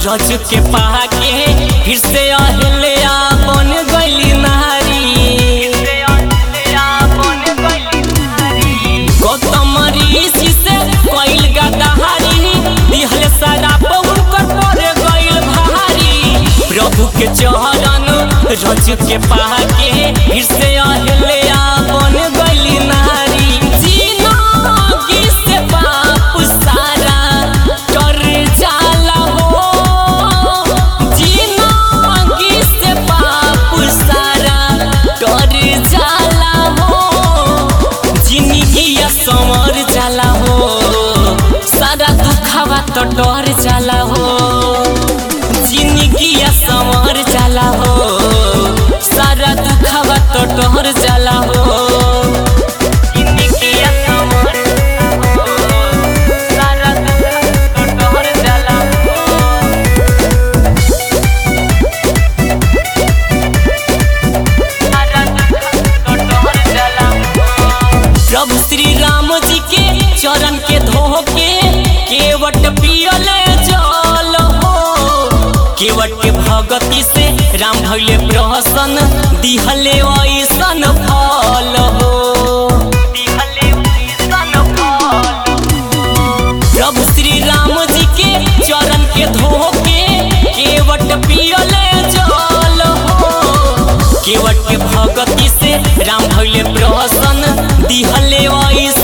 रज के पाके फिर से अहल्या बन गईली नारी गौतम ऋषि से कइल गदाहारी दिहल सारा पहुन कर पर गइल भारी प्रभु के चरण रज के पाके फिर से अहल्या बन गईली नारी जिनगी से बाप सारा कर जाला हो जिनगी से बाप सारा कर जाला हो जिंदगिया समर जाला हो सारा दुखावा तो डर जाला हो जिंदगिया समर जाला हो सारा दुखावा तो डर जाला हो जिंदगिया समर जाला हो, सारा दुखावा तो डर जाला हो। प्रभु श्री राम जी के चरण के धोके केवट पियले जल हो केवट के भगति से राम भैले प्रसन्न दिहले ऐसन फल हो प्रभु श्री राम जी के चरण के धोके केवट पियले जल हो केवट के भगति से राम भैले प्रसन्न दिहले ऐसन